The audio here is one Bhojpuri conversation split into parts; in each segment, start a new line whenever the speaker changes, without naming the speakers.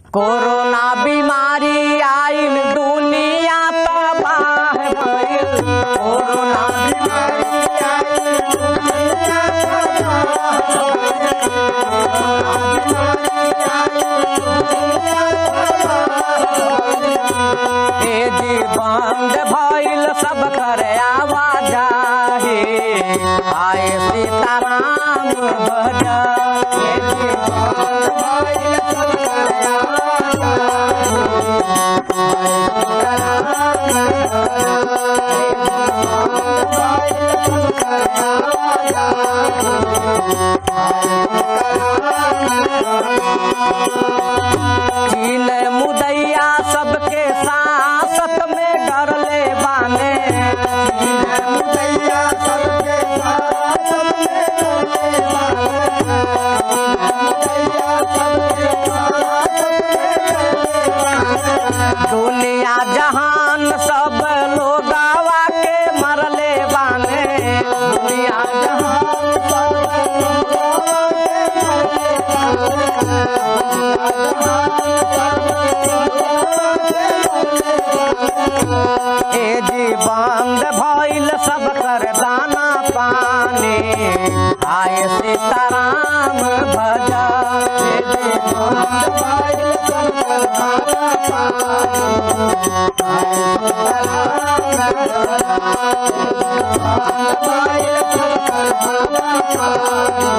कोरोना बीमारी आइल दुनिया तबाह भइल कोरोना बीमारी आइल दुनिया तबाह हे जी बंद भइल सब कर आवाजाही आए सीताराम भज हे जी बंद भइल सब कर कीन मुदैया सबके सांसत में डर ले बाने कीन मुदैया सबके सांसत में डर ले बाने मुदैया सबके सांसत में डर ले बाने। दुनिया जहान सब लोग आवा के मरले बाने दुनिया जहान सब लोग आवा के मरले ए जी बंद भइल सब कर दाना पानी आए सीताराम भजा ए जी बंद भइल सब कर दाना पानी आए सीताराम भजा बंद भइल सब कर दाना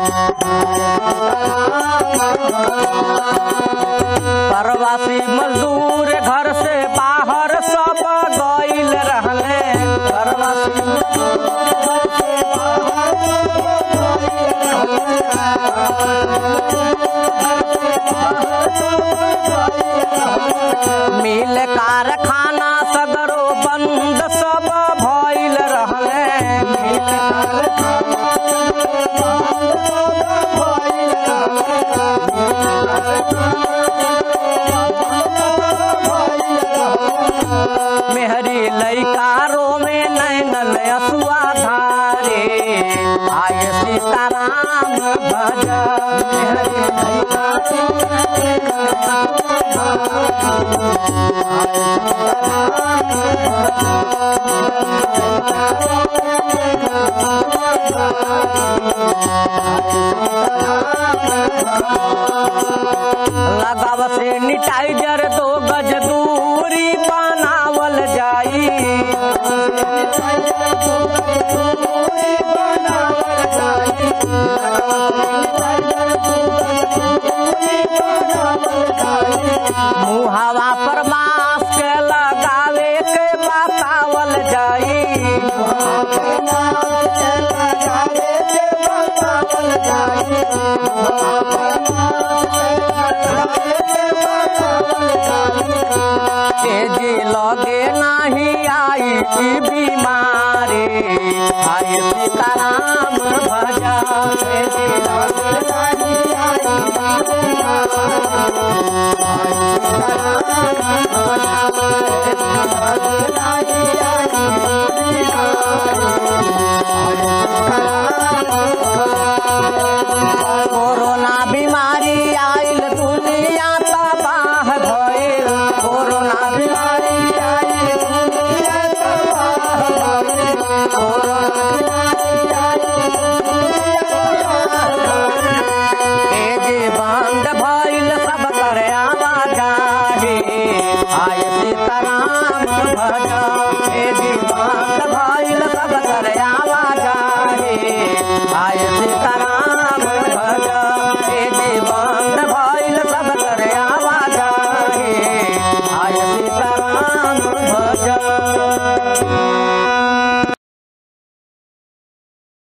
प्रवासी मजदूर घर से बाहर सब गईल रहले प्रवासी मजदूर घर से बाहर सब गइल रहले। मिल कारखाना सगरो बंद सब भइल रहले मिल कारखाना सगरो बंद सब भइल मेहरी लैकारो में नैनल असुआ धारे आय सीताराम भज मेहरी लैकारो में नैनल असुआ धारे, आय सीताराम भज। लगाव सैनिटाइजर दो गज दूरी बनावल जाई मुहावा पर मास्क लगावे के बतावल जाई लगावे के बतावल जाई जी लगे नाही आई ई बीमारी आई सीताराम भजा हे जी लगे नाही आई ई बीमारी, आई सीताराम भजा, हे जी लगे नाही आई ई बीमारी, कोरोना बीमारी आइल दुनिया तबाह भइल कोरोना बीमारी आइल दुनिया तबाह भइल कोरोना बीमारी आइल दुनिया तबाह भइल। ए जे बंद भइल सब कर आवाजाही आय सीताराम भज ए जे बंद भइल सब कर आवाजाही आय सीताराम भज ए जे बंद भइल सब कर आवाजाही आय सीताराम भज